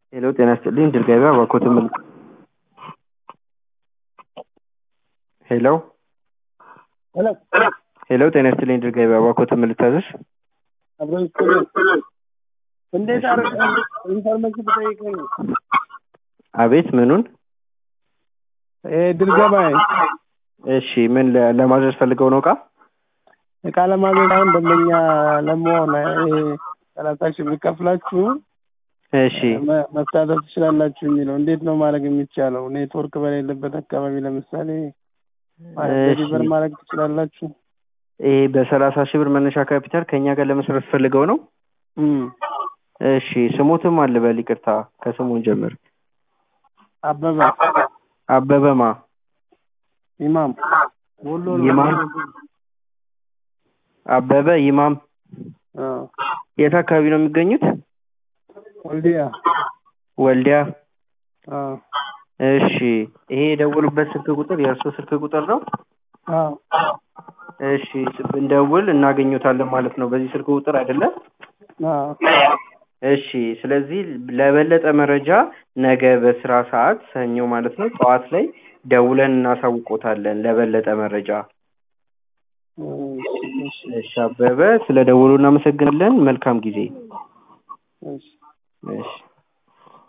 ሄሎ ጤና ይስጥልኝ ድል ገበያ እባክዎትን ምን ሄሎ ሄሎ ሄሎ ጤና ይስጥልኝ ድል ገበያ እባክዎትን ምን ልታዘዝ? አብሮ ይስጥልኝ። እንዴት አድርገህ ኢንፎርሜሽን ብጠይቀኝ አቤት ምኑን? ይሄ ድል ገበያ እሺ ምን ለ- ለማዘዝ ፈልገው ነው እቃ? እቃ ለማዘዝ አሁን ደንበኛ ለመሆን ይሄ ሰላሳ ሺህ ብር ከፍላችሁ እሺ መ- መሳተፍ ትችላላችሁ የሚለው እንዴት ነው ማድረግ የሚቻለው? ኔትወርክ በሌለበት አካባቢ ለምሳሌ እሺ። ዴሊቨር ማድረግ ትችላላችሁ? ይሄ በሰላሳ ሺህ ብር መነሻ ካፒታል ከእኛ ጋር ለመስራት ፈልገው ነው? እም። እሺ ስሙትም አልበል ይቅርታ ከስሙን ጀምር። አበበ አበበማ ኢማም ወሎ ነው። ይማም አበበ ይማም አዎ። የት አካባቢ ነው የሚገኙት? ወልዲያ ወልዲያ አዎ። እሺ ይሄ የደወሉበት ስልክ ቁጥር የእርስዎ ስልክ ቁጥር ነው? አዎ። እሺ ብንደውል እናገኙታለን ማለት ነው በዚህ ስልክ ቁጥር አይደለም? አዎ። እሺ ስለዚህ ለበለጠ መረጃ ነገ በስራ ሰዓት ሰኞ ማለት ነው ጠዋት ላይ ደውለን እናሳውቆታለን ለበለጠ መረጃ። እሺ፣ እሺ፣ እሺ አበበ ስለ ደውሉ እናመሰግናለን። መልካም ጊዜ። እሺ። እሺ